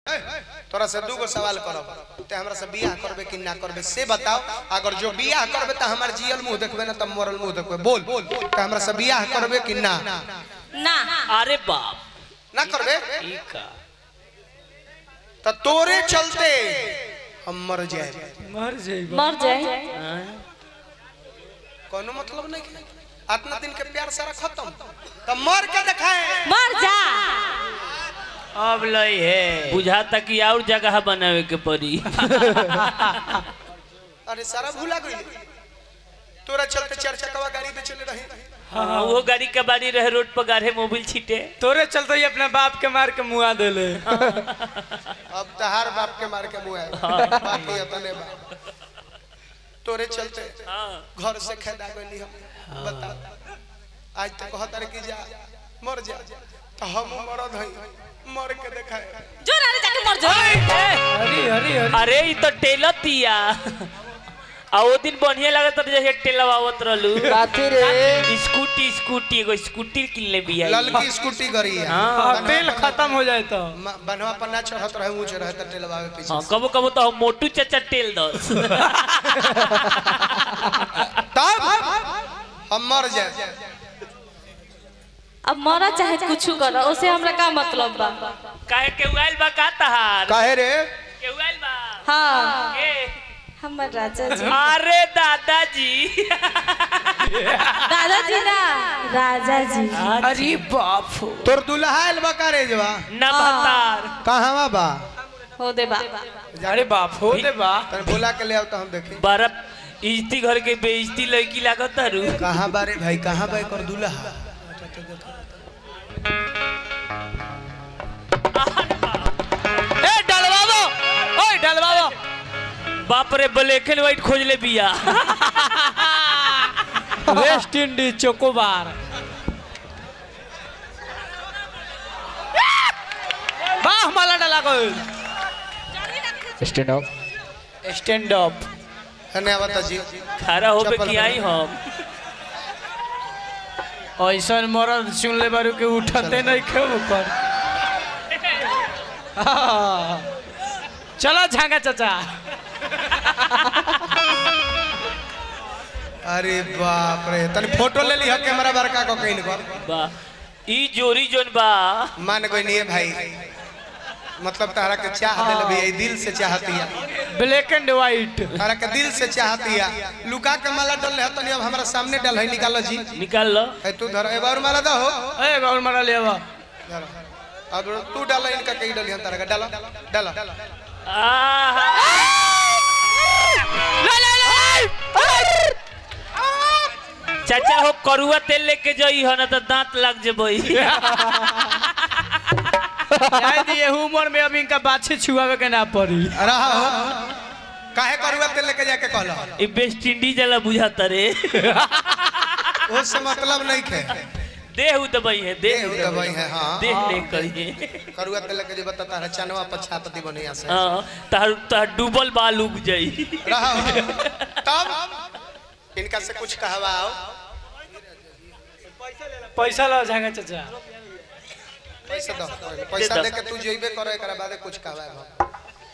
तोरा से दूगो सवाल करब ते हमरा से बियाह करबे कि ना करबे से बताओ अगर जो बियाह करबे त हमर जियल मुंह देखबे ना त मरल मुंह देखबे बोल त हमरा से बियाह करबे कि ना ना अरे बाप ना करबे ई का त तोरे चलते हम मर जाए मर जाइबा मर जाए हाँ? कोनो मतलब नहीं है इतना दिन के प्यार सारा खत्म त मर के दिखाए मर जा अब लई है बुझाता कि और जगह बनावे के पड़ी अरे सारा भूला गई तोरा चलते चार चकवा गाड़ी पे चले रहे हाँ, वो गाड़ी के बारी रहे रोड पर गाढ़े मोबिल छीटे तोरे चलते ही अपने बाप के मार के मुआ देले अब तहार बाप के मार के मुआ बाकी अपने बाप तोरे चलते हाँ घर से खेदा गई हम बता आज तक कहतर कि जा मर जा तो हम मरद हई मर के देखाए जो नारे जाके मर जा हरी हरी हरी अरे ई तो टेलर तिया आ वो दिन बढ़िया लगत रहे जैसे टेलर आवत रहलू काथी रे स्कूटी स्कूटी एगो स्कूटी किनले बिया ललकी स्कूटी गरी है हाँ। तेल खत्म हो जाए तो म- बनवा पर ना चढ़त रहे ऊंच रहे त टेलवावे पीछे हाँ कबो कबो तो हम मोटू चाचा टेल दस तब हम मर जाए अब मरा चाहे कुछ करो उसे हमरा का मतलब बा काहे के उआइल बा का तहार काहे रे के उआइल बा हाँ के हमर राजा जी अरे दादाजी दादाजी ना राजा जी अरे बाप हो तोर दुल्हा आइल बा का रे जवा न भतार कहवा बा हो दे बा अरे बाप हो दे बा तने बोला के ले आओ तो हम देखें बर्फ इज्जती घर के बेइज्जती लड़की लागत तारू कहाँ बारे भाई कहाँ बा कर दुल्हा ए डलवावो ओए डलवावो बाप रे ब्लैक एंड व्हाइट खोज ले बिया वेस्ट इंडीज चोकोबार वाह माला डाला को स्टैंड अप स्टैंड अप धन्यवाद जी खड़ा होबे चप्पल कि आई हम ऐसा मरद सुन ले बारू के उठते नहीं खेब कर हाँ। चलो झांगा चाचा अरे बाप रे तने फोटो ले ली कैमरा बड़का को कहीं कर बा ई जोरी जोन बा मान गई नहीं है भाई मतलब तारा के चाह दिल भी है दिल से चाहती है ब्लैक एंड व्हाइट तारा के दिल से चाहती है लुका के माला डल है तनी अब हमारा सामने डल है निकालो जी निकाल लो है तू धर एक बार माला दो हो ए गौर मारा ले आवा धर। अब तू डालो इनका कहीं डली हम तारा का डालो डालो आहा चाचा हो करुआ तेल लेके जाई हो ना तो दांत लग जेबई शायद ये उम्र में अब इनका बाछे छुआवे के ना पड़ी रहा हो काहे करुआ तेल लेके जाके कहलो ई वेस्ट इंडीज वाला बुझाता रे उससे मतलब नहीं खे देह उ दबाई है देह देह उ दबाई है, हाँ। देह नहीं करिए करुआ तेल लेके जो बता है चनवा पछापति बनिया से हाँ तार तार डूबल बाल उग जाई रहा हो तब इनका से कुछ कहवाओ पैसा लो झांगा चाचा पैसा दो पैसा दो। दे के तू जेबे करे एकरा बाद कुछ कहवाए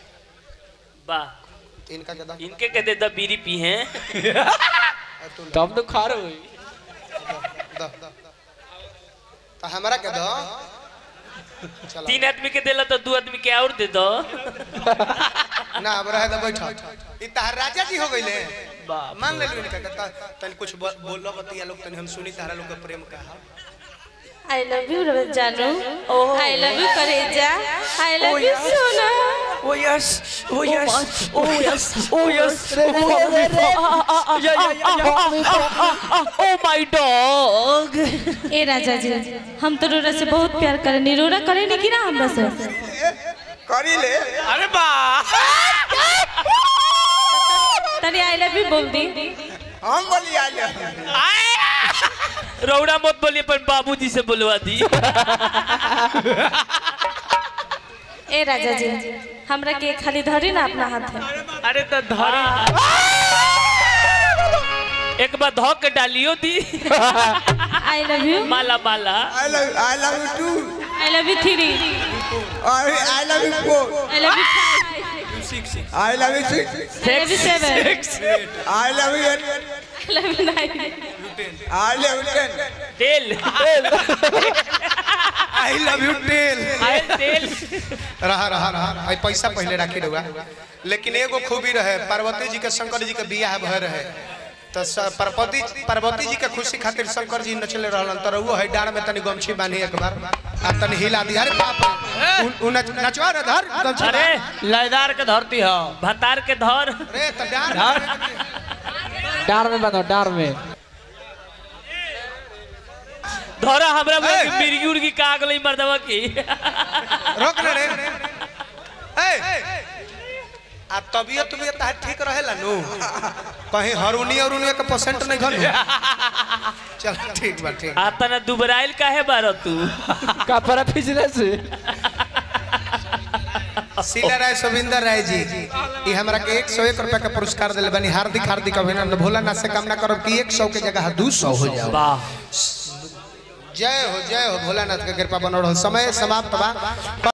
वाह इनका के दो इनके कहते द बीड़ी पी हैं और तू ले। तब तो खा रहे दो दो तो हमरा के दो चलो तीन आदमी के देला तो दू आदमी के और दे दो ना अब रहे दो बैठो ई तहार राजा जी हो गइले मान ले इनका के त- तनी कुछ ब- बोलो बतिया लोग तनी हम सुनी तारा लोग के प्रेम का आई लव यू जानू आई लव यू करेजा आई लव यू सोना oh yes oh yes oh yes oh yes oh my dog ए राजा जी हम तो रोरा से बहुत प्यार करेनी रोरा करे नहीं कि ना हमरा से करी ले अरे बा तनी आई लव यू बोल दी हम बोली आ ले रौड़ा मत बोलिए पर बाबूजी से बुलवा दी ए राजा जी हमरा के खाली धरी ना अपना हाथ है अरे तो धरी एक बार धो के डालियो दी आई लव यू माला माला I love I love you two I love you three I love you four I love you I love you six I love you seven I love you eight I love you nine I love you ten तेल आई love you टेल आयल तेल रहा रहा रहा आई पैसा पहले राखी रहुआ लेकिन एगो खूबी रहे पार्वती जी के शंकर जी के बियाह भय रहे तो स- पार्वती पार्वती जी के खुशी खातिर शंकर जी नचले रहलन तो रहुओ है डार में तनी गमछी बांधी एक बार आ तनी हिला दी अरे बाप रे। उ- उ नच नचवा रे धर गमछी अरे लयदार के धरती है भतार के धर रे तो डार डार में बनो डार में धरा हमरा ए! मिर्गी उर्गी का गई मर्दवा की रोक ना रे ए आ तबियत तबियत तार ठीक रहेला नु कहीं हरुनी अरुनी के परसेंट नहीं घनु चल ठीक बा ठीक आ तना दुबराइल काहे बार तू कपड़ा फिसले से शीला राय सुविंदर राय जी ये हमरा के एक सौ एक रुपया का पुरस्कार दिले बनी हार्दिक हार्दिक अभिनंदन भोलानाथ से कामना करब कि एक सौ के जगह दू सौ हो जाओ वाह जय हो जय हो भोलानाथ के कृपा बनल रहो समय समाप्त बा